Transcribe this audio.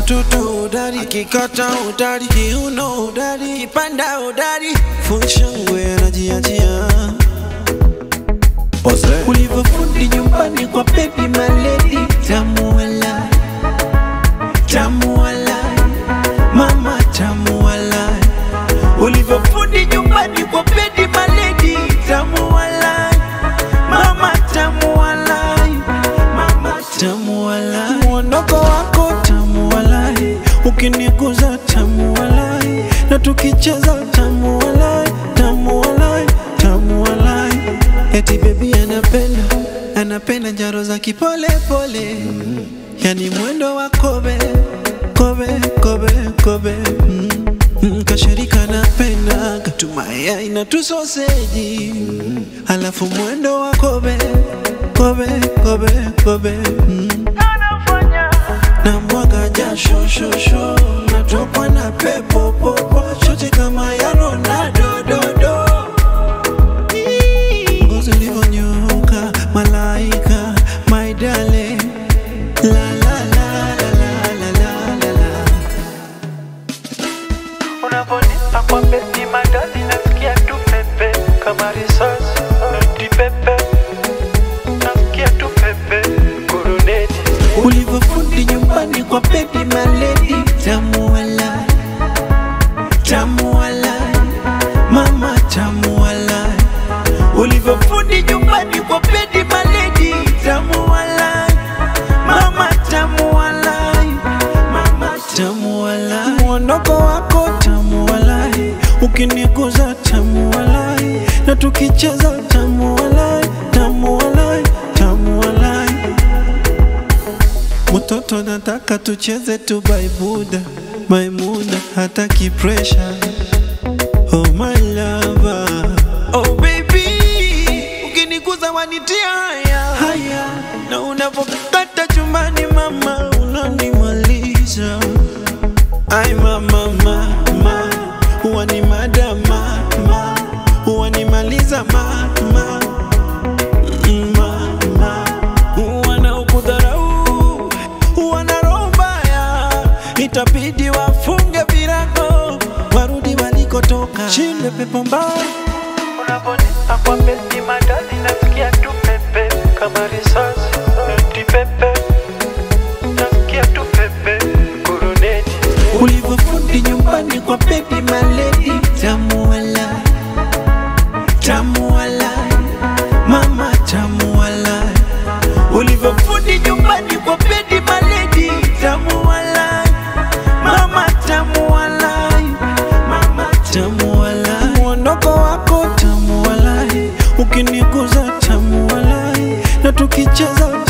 mtoto udari, akikata udari, kiuno udari, kipanda udari, funshangwe anajiachia ulivyofundi nyumbani kwa baby maledi, tamu walai, tamu walai, mama tamu walai, ulivyofundi nyumbani kwa baby maledi, tamu walai, mama tamu walai, mama tamu walai, mwondoko wako tamu walai, ukiniguza tamu walai, na tukicheza tamu walai, tamu walai, tamu walai, eti baby anapenda anapenda njaro za kipole pole, yani mwendo wa kobe kobe kobe kobe mm. Mm, kashirika napenda katumaya na tusoseji alafu mwendo wa kobe kobe kobe kobe mm. na mwaga jasho shosho natokwa na pepo popo shote kama ya Ronaldo dodo ngozi ulivyonyoka malaika my darling la la la la la la la la la Unavonipa kwa beti madadi nasikia tu pepe kama risasi noti pepe nasikia tu pepe kuruneti ulivyofundi nyumbani kwa baby maledi tamu walai tamu walai mama tamu walai ulivyofundi nyumbani kwa baby maledi tamu walai mama tamu walai mama tamu walai mwondoko wako tamu walai ukiniguza tamu walai na tukicheza tamu walai tamu walai tamu walai Mtoto nataka tucheze tu baibuda Maimuna hataki pressure Oh my lover Oh baby Ukiniguza wanitia haya Haya Na unavokata chumbani mama Unanimaliza Ay mama mama Huwa ni madama mama Huwa nimaliza mama mama wanaokudharau wana roho mbaya, itabidi wafunge virago warudi walikotoka. Shinde pepo mbaya Unavonipa kwa beti madadi nasikia tu pepe kama risasi noti pepe nasikia tu pepe kuruneti ulivyofundi nyumbani kwa baby maledi, tamu walai, tamu walai, mama tamu walai, ulivyofundi nyumbani kwa baby maledi, tamu walai, mama tamu walai, mama tamu walai, mwondoko wako tamu walai, ukiniguza tamu walai, na tukicheza